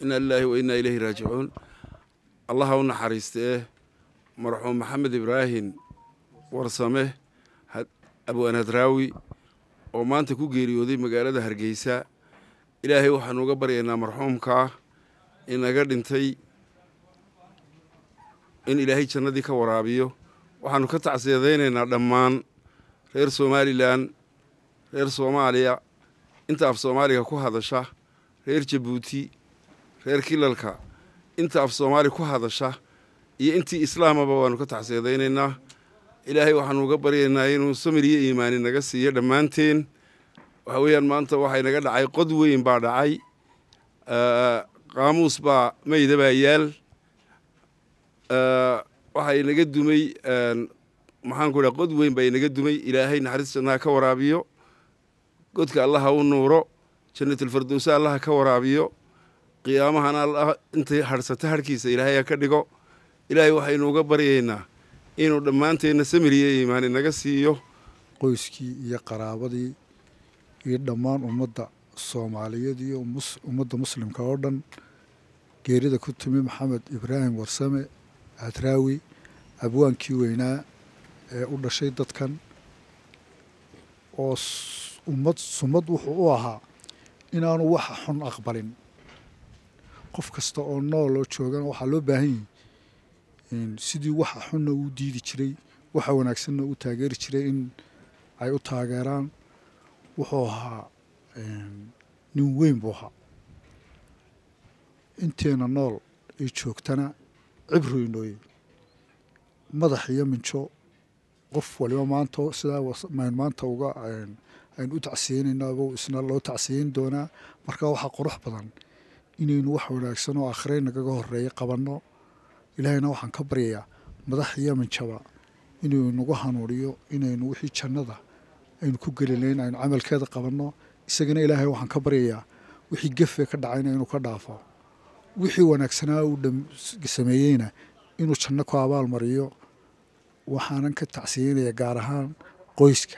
inaa lilaahi wa innaa ileyhi raajicuun allaha u naxariistee marxuum maxamed ibraahim warsame abwaan hadraawi oo maanta ku geeriyooday magaalada hargeysa ilaahay waxaanu uga baryaynaa marxuumkaa inaga dhintay in ilaahay jannadii ka waraabiyo waxaanu ka tacsiyadaynaynaa dhammaan reer somalilan reer soomaaliya inta af soomaaliga ku hadasha reer jabuuti reer kilalka inta af soomaali ku hadasha iyo intii islaamaba waanu ka tacsiyadaynaynaa ilaahay waxaanu uga baryaynaa inuu samir iyo iimaani naga siiyo dhammaanteen waxa weeyaan maanta waxay naga dhacay qod weyn baa dhacay qaamuus baa meyda baa yaal waxay naga dumay maxaan ku dhaha qod weyn baa inaga dumay ilaahay naxariis jannaha ka waraabiyo godka allaha u nuuro jannatulfardowsa allaha ka waraabiyo qiyaamahana allah intay hadhsata harhkiisa ilaahay ha ka dhigo ilaahay waxaynu uga baryaynaa inuu dhammaanteenna samiriyo iimaani naga siiyo qoyskii iyo qaraabadii iyo dhammaan ummadda soomaaliyeed iyo ummadda muslimka oo dhan geerida ku timi maxamed ibraahim warsame hadraawi abwaankii weynaa ee u dhashay dadkan oo ummad sumad wuxuu u ahaa inaanu waxa xun aqbalin qof kasta oo nool oo joogana waxaa loo baahan yahi sidii waxa xunna uu diidi jiray waxa wanaagsanna uu taageeri jiray in ay u taageeraan wuxuu ahaa nin weyn buu ahaa inteena nool ay joogtana cibru inooye madax iyo minjo qof waliba maanta sidaa maynu maanta uga aynu u tacsiyeynayno aba isna loo tacsiyeyn doonaa marka waxaa qurux badan inaynu wax wanaagsan oo akhray nagaga horeeya qabanno ilaahayna waxaan ka baryayaa madax iyo minjaba inuu nagu hanuuniyo inaynu wixii jannada aynu ku gelilayn aynu camalkeeda qabanno isagana ilaahay waxaan ka baryayaa wixii gefe ka dhacayna inuu ka dhaafo wixii wanaagsanaa uu sameeyeyna inuu janno ku abaalmariyo waxaanan ka tacsiyeynaya gaar ahaan qoyska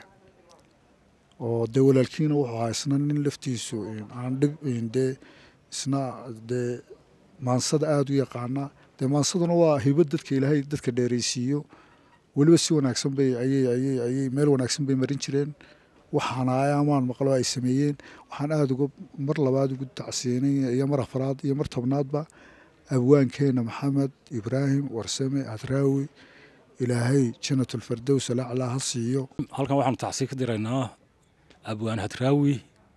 oo dee walaalkiina wuxuu ahaa isna nin laftiisu aan dhib dee isna dee maansada aada u yaqaana dee maansaduna waa hibad dadka ilaahay dadka dheeraysiiyo weliba si wanaagsan bay ayay ayay ayay meel wanaagsan bay marin jireen waxaana ayaamaan maqlo ay sameeyeen waxaan aada uga mar labaad ugu tacsiyeynaya iyo mar afraad iyo mar tobnaadba abwaankeena maxamed ibraahim warsame hadraawi ilaahay janatulfardows alaclaa ha siiyo halkan waxaanu tacsiye ka diraynaa abwaan hadraawi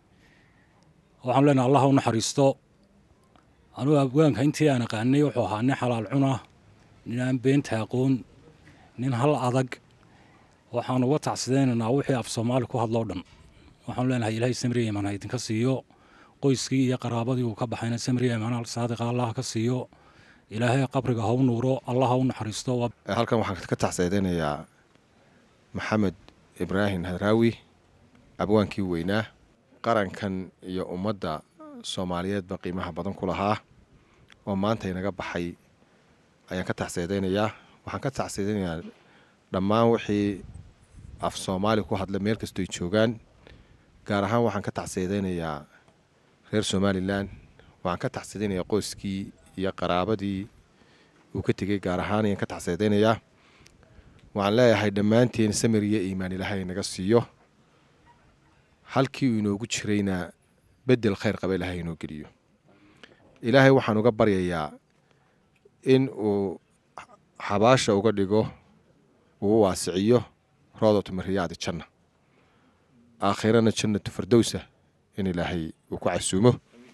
waxaanu leenahay allah u naxariisto anugu abwaanka intii aan aqaanay wuxuu ahaa nin xalaal cuna nin aan beenta aqoon nin hal adag waxaanu uga tacsidaynaynaa wixii af soomaali ku hadloo dhan waxaanu leenahay ilaahay samriya imaan ha idinka siiyo qoyskii iyo qaraabadii uu ka baxayna samriya imaan saadiqa allah ka siiyo ilaahay qabriga ha u nuuro allah ha u naxariisto halkan waxaan ka tacsiyadaynayaa maxamed ibraahim hadraawi abwaankii weynaa qarankan iyo ummadda soomaaliyeedba qiimaha badan ku lahaa oo maanta inaga baxay ayaan ka tacsiyadaynayaa waxaan ka tacsiyadaynayaa dhammaan wixii af soomaali ku hadla meel kastooy joogaan gaar ahaan waxaan ka tacsiyadaynayaa reer somalilan waxaan ka tacsiyadaynayaa qoyskii iyo qaraabadii uu ka tegey gaar ahaan ayaan ka tacsiyadaynayaa waxaan leeyahay dhammaanteen samir iyo iimaan ilaahay naga siiyo halkii uu inoogu jirayna bedel khayr qaba ilaahay inoo geliyo ilaahay waxaan uga baryayaa in uu xabaasha uga dhigo uu u waasiciyo roodatu mariyaadi janna aakhirana jannatu fardowsa in ilaahay uu ku casuumo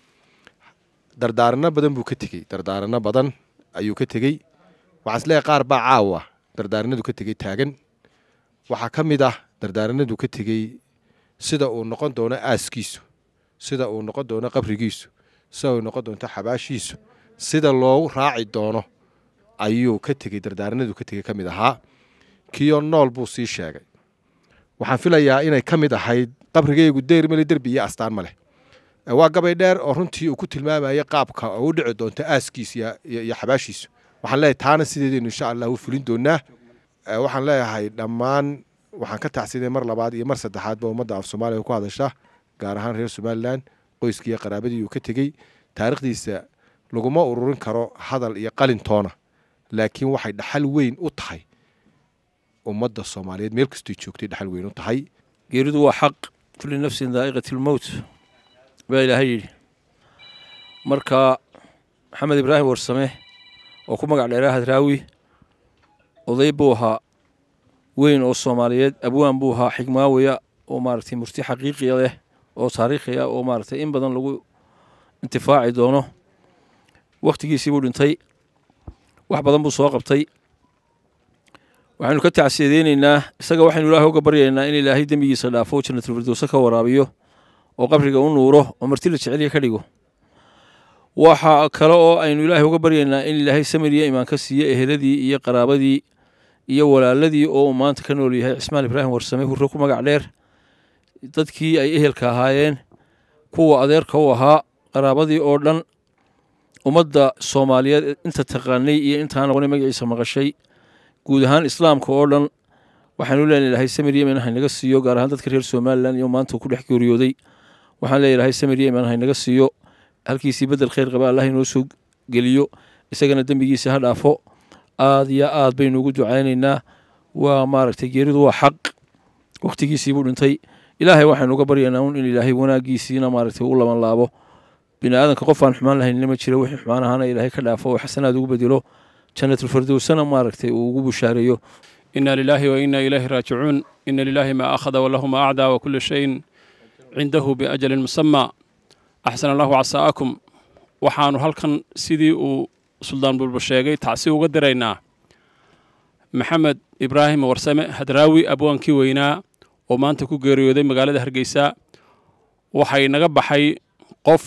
dardaaranno badan buu ka tegey dardaaranno badan ayuu ka tegey waxaan isleeyahay qaar baa caawa dardaaranadu ka tegey taagan waxaa ka mid ah dardaaranadu ka tegey sida uu noqon doono aaskiisu sida uu noqon doono qabrigiisu sida uu noqon doonto xabaashiisu sida loogu raaci doono ayuu ka tegey dardaaranadu ka tegey ka mid ahaa kiyo nool buu sii sheegay waxaan filayaa inay ka mid ahayd qabrigaygu deyr male derbi iyo astaan ma leh waa gabay dheer oo runtii uu ku tilmaamayay qaabka oo u dhici doonto aaskiis iyo xabaashiisu waxaan leeyahay taana sideedaynu insha allah u fulin doonaa waxaan leeyahay dhammaan waxaan ka tacsiday mar labaad iyo mar saddexaadba ummadda af soomaaliya ku hadasha gaar ahaan reer somalilan qoyskii iyo qaraabadii uu ka tegey taarikhdiisa laguma ururin karo hadal iyo qalintoona laakiin waxay dhaxal weyn u tahay ummadda soomaaliyeed meel kastoy joogtay dhaxal weyn u tahay geeridu waa xaq kulli nafsin daa'iqati lmowt baa ilaahay yidhi marka maxamed ibraahim warsame oo ku magac dheeraa hadraawi oday buu ahaa weyn oo soomaaliyeed abwaan buu ahaa xigmaawaya oo maaragtay murti xaqiiqiya leh oo taariikhi ah oo maaragtay in badan lagu intifaaci doono wakhtigiisii buu dhintay wax badan buu soo qabtay waxaynu ka tacsiyadeyneynaa isaga waxaynu ilaahay uga baryaynaa in ilaahay dembigiisa dhaafo janatulfirdowse ka waraabiyo oo qabriga u nuuro oo marti la jeceliya ka dhigo waxa kale oo aynu ilaahay uga baryaynaa in ilaahay samiriya imaan ka siiyo eheladii iyo qaraabadii iyo walaaladii oo uu maanta ka nool yahay cismaan ibraahim warsame hurre ku magac dheer dadkii ay ehelka ahaayeen kuwa adeerka u ahaa qaraabadii oo dhan ummadda soomaaliyeed inta taqaanay iyo intaan noqonay magaciisa maqashay guud ahaan islaamka oo dhan waxaanu leenahay ilaahay samir yemen haynaga siiyo gaar ahaan dadka reer somalilan iyo maanta ku dhex geeriyooday waxaan leeyahay ilaahay samir yemen haynaga siiyo halkiisii bedel khayr qaba allah inoo soo geliyo isagana dembigiisa ha dhaafo aad iyo aad baynu ugu ducaynaynaa waa maaragtay geeridu waa xaq wakhtigiisii buu dhintay ilaahay waxaynu uga baryaynaa un in ilaahay wanaaggiisiina maaragtay u laban laabo bini aadanka qof aan xumaan lahaynina ma jiro wixii xumaan ahaana ilaahay ka dhaafo oo xasanaad ugu bedelo janatulfirdowsana maaragtay uu ugu bushaareeyo إنا لله وإنا إليه راجعون إن لله ما أخذ وله ما أعدى وكل شيء عنده بأجل مسمى أحسن الله عساءكم waxaanu halkan sidii uu suldaan bulba sheegay tacsi uga diraynaa maxamed ibraahim warsame hadraawi abwaankii weynaa oo maanta ku geeriyooday magaalada hargeysa waxay naga baxay qof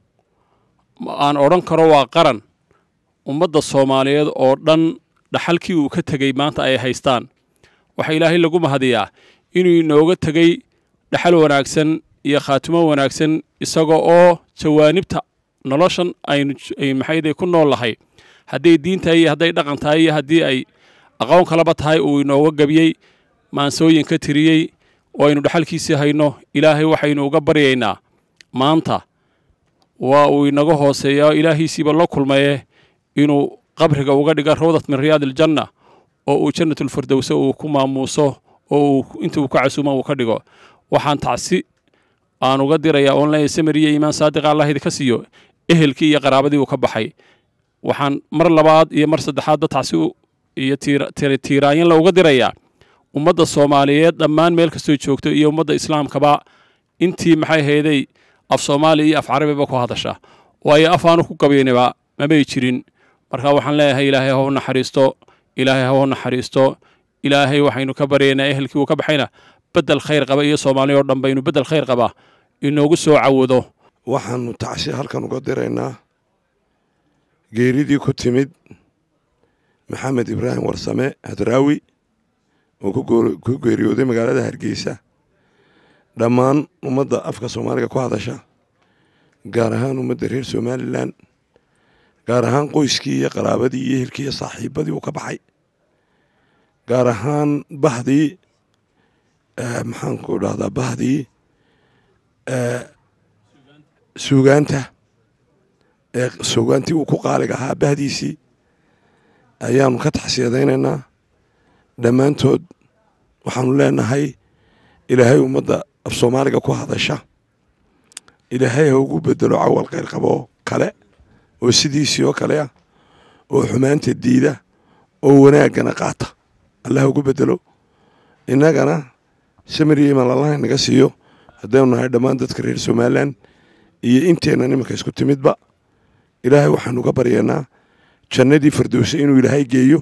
aan odhan karo waa qaran ummadda soomaaliyeed oo dhan dhaxalkii uu ka tegey maanta ay haystaan waxaa ilaahay lagu mahadiyaa inuu inooga tegey dhaxal wanaagsan iyo khaatimo wanaagsan isaga oo jawaanibta noloshan aynu maxayde ku nool lahay hadday diin tahay iyo hadday dhaqan tahay iyo haddii ay aqoon kalaba tahay uu inooga gebiyey maansooyin ka tiriyey oo aynu dhaxalkiisii hayno ilaahay waxaynu uga baryaynaa maanta waa uu inaga hooseeyaa ilaahiisiiba la kulmaye inuu qabriga uga dhiga rawdat min riyaad aljanna oo uu jannatulfirdowse uu ku maamuuso oo uu inta uu ka casuuma uu ka dhigo waxaan tacsi aan uga dirayaa oon leeyahay samir iyo iimaan saadiqa allah idinka siiyo ehelkii iyo qaraabadii uu ka baxay waxaan mar labaad iyo mar saddexaadba tacsi iyo tiiraanyanla uga dirayaa ummadda soomaaliyeed dhammaan meel kastoo joogto iyo ummadda islaamkaba intii maxay hayday af soomaaliya iyo af carabiba ku hadasha waayo af aanu ku gabayniba mamay jirin marka waxaan leeyahay ilaahay ha u naxariisto ilaahay ha u naxariisto ilaahay waxaynu ka baryaynaa ehelkii uu ka baxayna bedel khayr qaba iyo soomaaliya oo dhan baynu bedel khayr qaba inoogu soo cawado waxaanu tacsi halkan uga diraynaa geeridii ku timid maxamed ibraahim warsame hadraawi oo ku geeriyooday magaalada hargeysa dhammaan ummadda afka soomaaliga ku hadasha gaar ahaan ummadda reer somalilan gaar ahaan qoyskii iyo qaraabadii iyo ehelkii iyo saaxiibadii uu ka baxay gaar ahaan bahdii maxaanku dhahdaa bahdii suugaanta ee suugaantii uu ku qaaliga ahaa bahdiisii ayaanu ka taxsiyadaynaynaa dhammaantood waxaanu leenahay ilaahay ummadda af soomaaliga ku hadasha ilaahay ha ugu bedelo cawal khayr qaboo kale oo sidiisii oo kale ah oo xumaanta diida oo wanaaggana qaata allah ugu bedelo innagana samir iyo imaan allaha inaga siiyo haddaynu nahay dhammaan dadka reer somalilan iyo inteennan iminka isku timidba ilaahay waxaanu uga baryaynaa jannadii firdowse inuu ilaahay geeyo